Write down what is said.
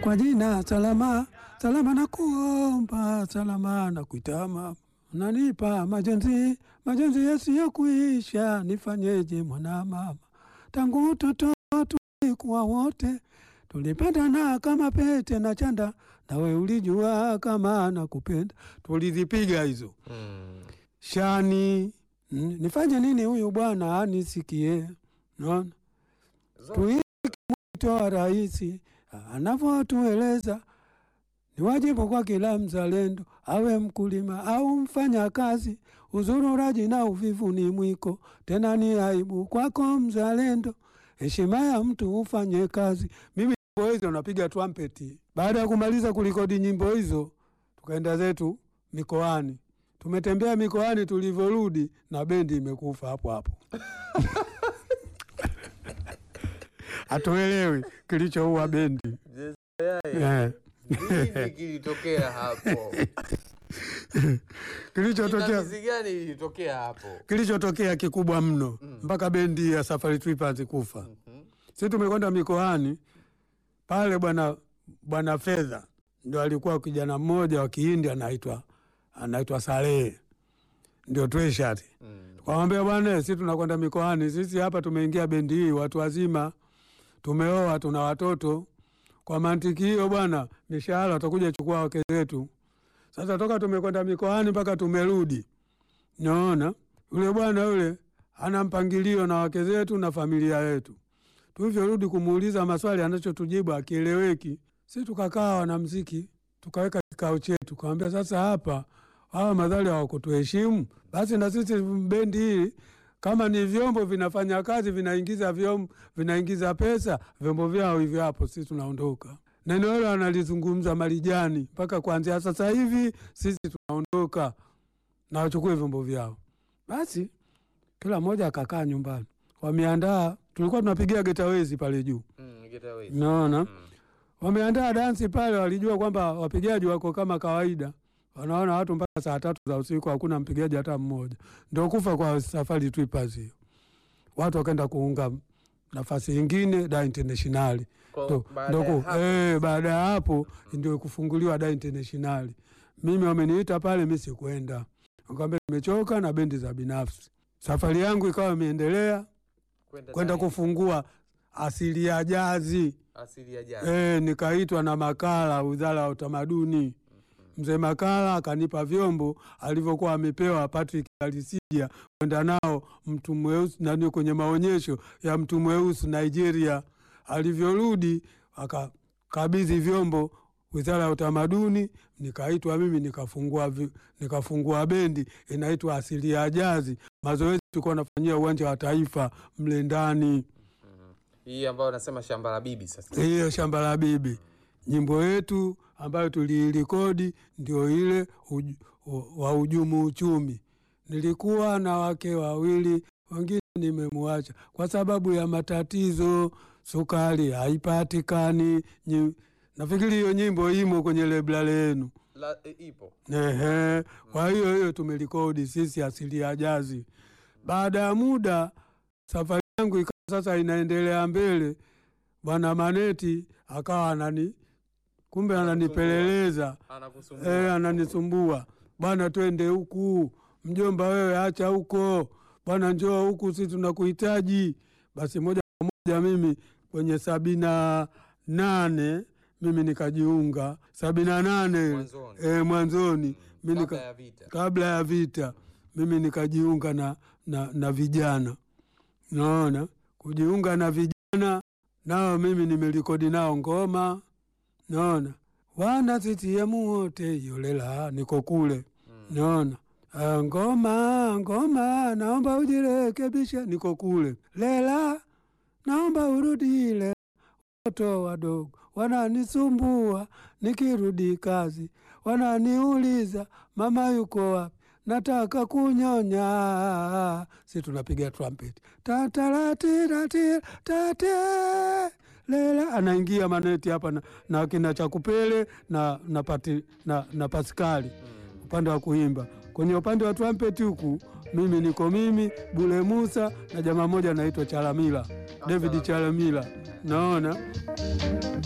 kwa jina salama salama, na kuomba salama na kuitama, unanipa majonzi majonzi yasiyokuisha, nifanyeje mwana mama? Tangu utoto tulikuwa wote, tulipendana kama pete na chanda, nawe ulijua kama nakupenda. Tulizipiga hizo Mm. shani. Mm, nifanye nini huyu bwana anisikie? Naona tuiki mwito wa rais anavyotueleza ni wajibu kwa kila mzalendo, awe mkulima au mfanya kazi. Uzururaji na uvivu ni mwiko, tena ni aibu kwako mzalendo. Heshima ya mtu ufanye kazi. Mimi nyimbo hizo napiga trumpeti. Baada ya kumaliza kulikodi nyimbo hizo, tukaenda zetu mikoani. Tumetembea mikoani, tulivyorudi na bendi imekufa hapo hapo. Hatuelewi kilichoua bendi eh. Nini kilitokea hapo? Kilichotokea Pingamizi gani ilitokea hapo? kilichotokea kikubwa mno mpaka bendi ya Safari Trippers kufa. Mhm. Sisi tumekwenda mikoani pale, bwana bwana Fedha ndio alikuwa kijana mmoja wa Kihindi anaitwa anaitwa Salehe, ndio Tweshati. Mm. Tukamwambia bwana, sisi tunakwenda mikoani, sisi hapa tumeingia bendi hii, watu wazima, tumeoa, tuna watoto. Kwa mantiki hiyo bwana, mishahara watakuja chukua wake zetu. Sasa toka tumekwenda mikoani mpaka tumerudi, naona yule bwana yule ana mpangilio na wake zetu na familia yetu. Tulivyorudi kumuuliza maswali, anachotujibu akieleweki. Si tukakaa wanamziki, tukaweka kikao chetu, tukawambia sasa hapa hawa madhali hawakutuheshimu, basi na sisi bendi hii kama ni vyombo vinafanya kazi, vinaingiza vyombo, vinaingiza pesa, vyombo vyao hivyo hapo, sisi tunaondoka. Neno hilo analizungumza Marijani, mpaka kuanzia sasa hivi sisi tunaondoka na wachukue vyombo vyao. Basi kila mmoja akakaa nyumbani, wameandaa. Tulikuwa tunapigia getawezi pale juu, Mm, get away. naona Mm. wameandaa dansi pale, walijua kwamba wapigaji wako kama kawaida, wanaona watu mpaka saa tatu za usiku hakuna mpigaji hata mmoja. Ndio kufa kwa Safari Trippers hiyo. Watu wakaenda kuunga nafasi ingine da internationali Kwa- ndo baada ndo ya ku- hapo- eh, baada ya hapo ndio kufunguliwa da internationali. Mimi wameniita pale, mi sikwenda, nikamwambia nimechoka na bendi za binafsi. Safari yangu ikawa imeendelea kwenda kwenda ndani. kufungua asili ya jazi. asili ya jana. E, nikaitwa na Makala, wizara ya utamaduni. Mzee Makala akanipa vyombo alivyokuwa amepewa Patrick Alisija kwenda nao mtu mweusi nani kwenye maonyesho ya mtu mweusi Nigeria. Alivyorudi akakabidhi vyombo wizara ya utamaduni, nikaitwa mimi nikafungua, vi- nikafungua bendi inaitwa Asili ya Jazi. Mazoezi tulikuwa nafanyia uwanja wa Taifa mle ndani Hii ambayo nasema shamba la bibi sasa. hiyo shamba la bibi. Nyimbo yetu ambayo tuliirekodi ndio ile uj, u- wa ujumu uchumi. Nilikuwa na wake wawili, wengine nimemwacha kwa sababu ya matatizo, sukari haipatikani. Nyi- Nafikiri hiyo nyimbo imo kwenye lebla lenu. La, e, ipo. Ehe, kwa hiyo hiyo tumerekodi sisi asili ya jazi. Baada ya muda safari yangu ikawa sasa inaendelea mbele, bwana Maneti akawa anani kumbe ananipeleleza Anakusumbua. eh, ananisumbua bwana, twende huku mjomba, wewe acha huko bwana, njoo huku, si tunakuhitaji. Basi moja kwa moja mimi kwenye sabini na nane mimi nikajiunga sabini na nane Mwanzoni. eh, mwanzoni mi Kabla nika, ya vita. kabla ya vita mimi nikajiunga na, na, na vijana naona kujiunga na vijana nao mimi nimerekodi nao ngoma naona wana CCM wote yolela niko kule naona Ah, ngoma ngoma naomba ujirekebishe niko kule lela naomba urudile watoto wadogo wananisumbua nikirudi kazi, wananiuliza mama yuko wapi, nataka kunyonya. Si tunapiga trumpet tataratirati tate lela, anaingia maneti hapa na, na kina Chakupele na, na, pati, na, na Paskali upande wa kuimba. Kwenye upande wa trumpet huku mimi niko mimi Bule Musa na jamaa moja anaitwa Chalamila, David Chalamila, naona